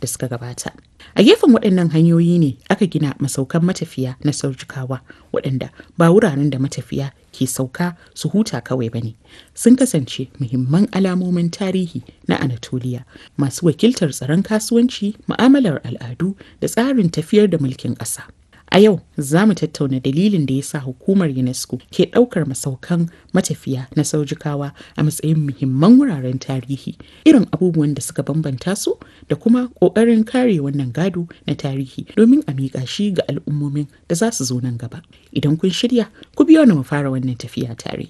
da suka gabata. A gefen waɗannan hanyoyi ne aka gina masaukan matafiya na saujikawa waɗanda ba wuraren da matafiya ke sauka su huta kawai ba ne. Sun kasance muhimman alamomin tarihi na Anatolia masu wakiltar tsaron kasuwanci, mu'amalar al'adu da tsarin tafiyar da mulkin ƙasa. A yau za mu tattauna dalilin da ya sa hukumar UNESCO ke ɗaukar masaukan matafiya na saujikawa a matsayin muhimman wuraren tarihi, irin abubuwan da suka bambanta su da kuma ƙoƙarin kare wannan gado na tarihi domin a miƙa shi ga al'ummomin da za su zo nan gaba. Idan kun shirya, ku biyo ni mu fara wannan tafiya tare.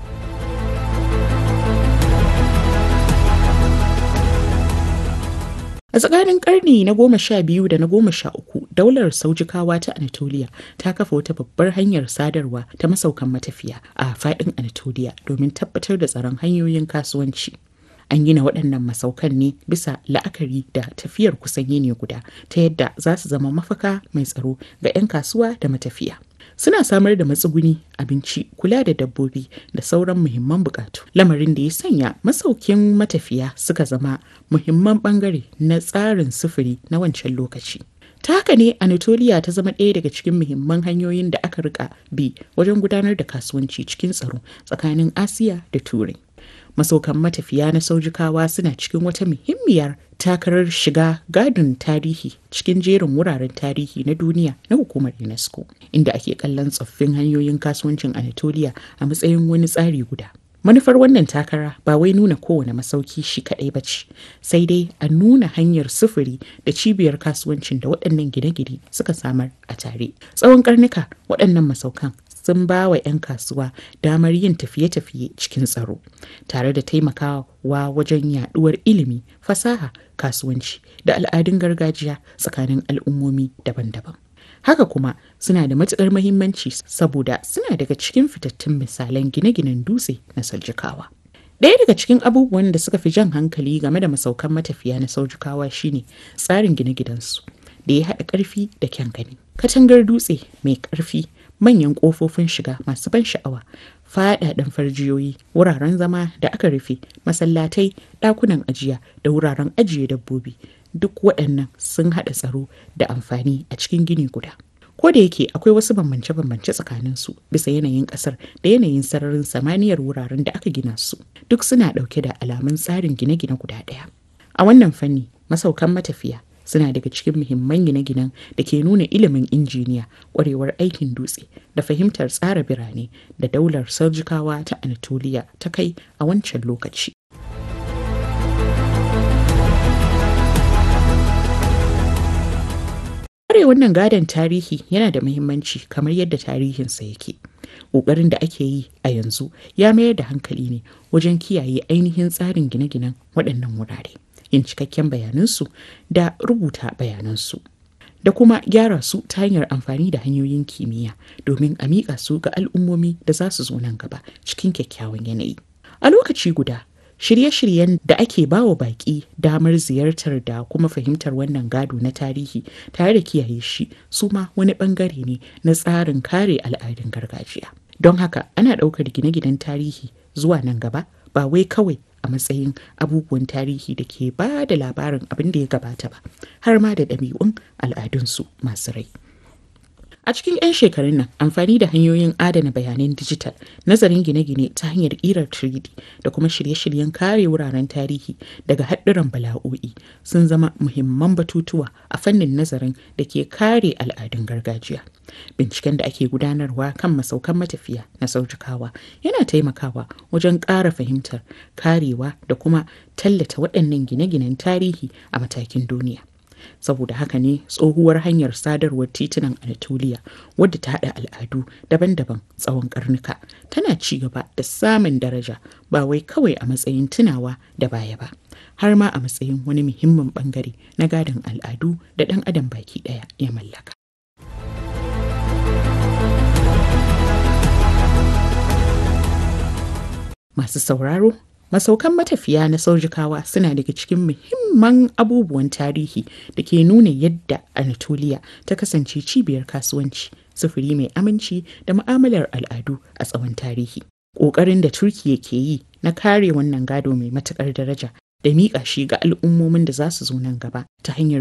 A tsakanin karni na goma sha biyu da na goma sha uku, daular saujikawa ta Anatolia ta kafa wata babbar hanyar sadarwa ta masaukan matafiya a faɗin Anatolia domin tabbatar da tsaron hanyoyin kasuwanci. An gina waɗannan masaukan ne bisa la'akari da tafiyar kusan yini guda ta yadda za su zama mafaka mai tsaro ga 'yan kasuwa da matafiya. suna samar da matsuguni abinci kula da dabbobi da sauran muhimman bukatu lamarin da ya sanya masaukin matafiya suka zama muhimman bangare na tsarin sufuri na wancan lokaci ta haka ne anatolia ta zama ɗaya daga cikin muhimman hanyoyin da aka rika bi wajen gudanar da kasuwanci cikin tsaro tsakanin asiya da turai masaukan matafiya na saujikawa suna cikin wata muhimmiyar takarar shiga gadon tarihi cikin jerin wuraren tarihi na duniya na hukumar unesco inda ake kallon tsoffin hanyoyin kasuwancin anatolia a matsayin wani tsari guda manufar wannan takara ba wai nuna kowane masauki shi kaɗai ba ce sai dai a nuna hanyar sufuri da cibiyar kasuwancin da waɗannan gine-gine suka samar a tare tsawon karnuka waɗannan masaukan sun ba wa 'yan kasuwa damar yin tafiye-tafiye cikin tsaro tare da taimakawa wajen yaduwar ilimi fasaha kasuwanci da al'adun gargajiya tsakanin al'ummomi daban-daban haka kuma suna da matuƙar mahimmanci saboda suna daga cikin fitattun misalan gine-ginen dutse na saljikawa Ɗaya daga cikin abubuwan da suka fi jan hankali game da masaukan matafiya na saujikawa shine tsarin gine-ginensu da ya haɗa ƙarfi da kyan gani. Katangar dutse mai ƙarfi manyan ƙofofin shiga masu ban sha'awa faɗaɗen farjiyoyi wuraren zama da aka rufe masallatai ɗakunan ajiya da wuraren ajiye dabbobi duk waɗannan sun haɗa tsaro da amfani a cikin gini guda ko da yake akwai wasu bambance-bambance tsakanin su bisa yanayin ƙasar da yanayin sararin samaniyar wuraren da aka gina su duk suna ɗauke da alamun tsarin gine-gine guda ɗaya a wannan fanni masaukan matafiya suna daga cikin muhimman gine-ginen da ke nuna ilimin injiniya kwarewar aikin dutse da fahimtar tsara birane da daular sarjikawa ta anatolia ta kai a wancan lokaci Kare wannan gadon tarihi yana da muhimmanci kamar yadda tarihinsa yake. Ƙoƙarin da ake yi a yanzu ya mayar da hankali ne wajen kiyaye ainihin tsarin gine-ginen waɗannan wurare. yin cikakken bayanansu da rubuta bayanansu da kuma gyara su ta hanyar amfani da hanyoyin kimiyya domin a miƙa su ga al'ummomi da za su zo nan gaba cikin kyakkyawan yanayi. A lokaci guda, shirye-shiryen da ake bawa baƙi damar ziyartar da kuma fahimtar wannan gado na tarihi tare da kiyaye shi su ma wani ɓangare ne na tsarin kare al'adun gargajiya. Don haka ana ɗaukar gine-ginen tarihi zuwa nan gaba ba wai kawai a matsayin abubuwan tarihi da ke ba da labarin abin da ya gabata ba har ma da ɗabi'un al'adunsu masu rai. A cikin 'yan shekarun nan amfani da hanyoyin adana bayanan dijital, nazarin gine-gine ta hanyar ƙirar 3D da kuma shirye-shiryen kare wuraren tarihi daga haɗuran bala'o'i sun zama muhimman batutuwa a fannin nazarin da ke kare al'adun gargajiya. Binciken da ake gudanarwa kan masaukan matafiya na saujikawa yana taimakawa wajen ƙara fahimtar karewa da kuma tallata waɗannan gine-ginen tarihi a matakin duniya. saboda haka ne tsohuwar hanyar sadarwar titunan anatolia wadda ta haɗa al'adu daban-daban tsawon karnuka tana ci gaba da samun daraja ba wai kawai a matsayin tunawa da baya ba har ma a matsayin wani muhimmin bangare na gadon al'adu da ɗan adam baki ɗaya ya mallaka masu sauraro Masaukan matafiya na saujikawa suna daga cikin muhimman abubuwan tarihi da ke nuna yadda Anatolia ta kasance cibiyar kasuwanci, sufuri mai aminci da ma'amalar al'adu a tsawon tarihi. Ƙoƙarin da Turkiyya ke yi na kare wannan gado mai matuƙar daraja da miƙa shi ga al'ummomin da za su zo nan gaba ta hanyar